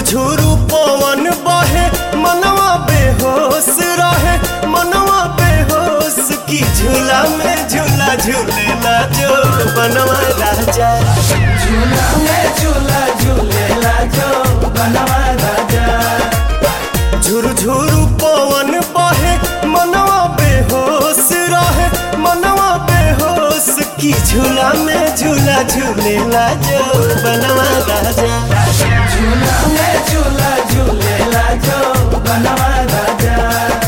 झुरझुरु पवन बहे मनवा बेहोश रहे मनवा बेहोश की झूला में झूला झूलेला जो बनवा राजा झूला में झूला झूलेला जो बनवा राजा झुरझुरु पवन बहे मनवा बेहोश रहे मनवा बेहोश की झूला में झूला झूलेला जो बनवा राजा झूला में झूला झूलेला जो बनवा राजा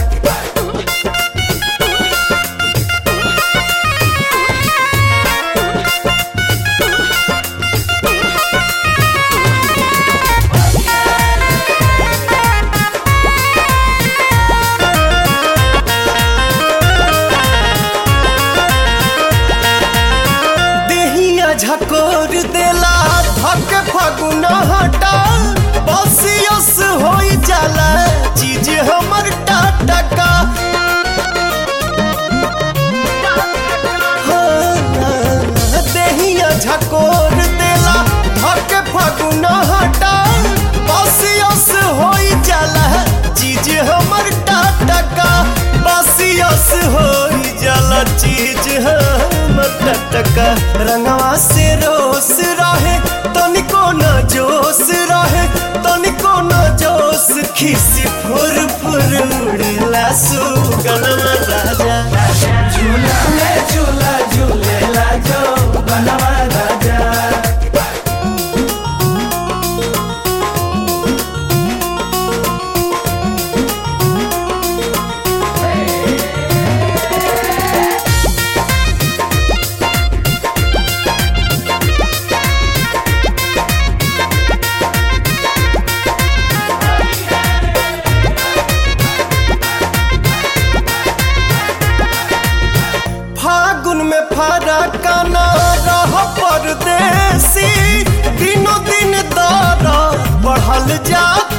देहिया झकोर देला धक फगुना हटा बसियस होई जाला चीज हमर टाटका हाँ, देहिया झकोर देला धक फगुना हटा बसियस होई जाला चीज हमर टाटका बसियस होई जाला चीज हमर टटका रंगवा से रोस रहे तनिको न जोश रहे तनिको न जोश खिसी फुर फुर उड़ेला सुगनमा राजा झूला में झूला झूलेला जो बनवा राजा फागुन में फरका न रह परदेसी दिनों दिन दर बढ़ल जात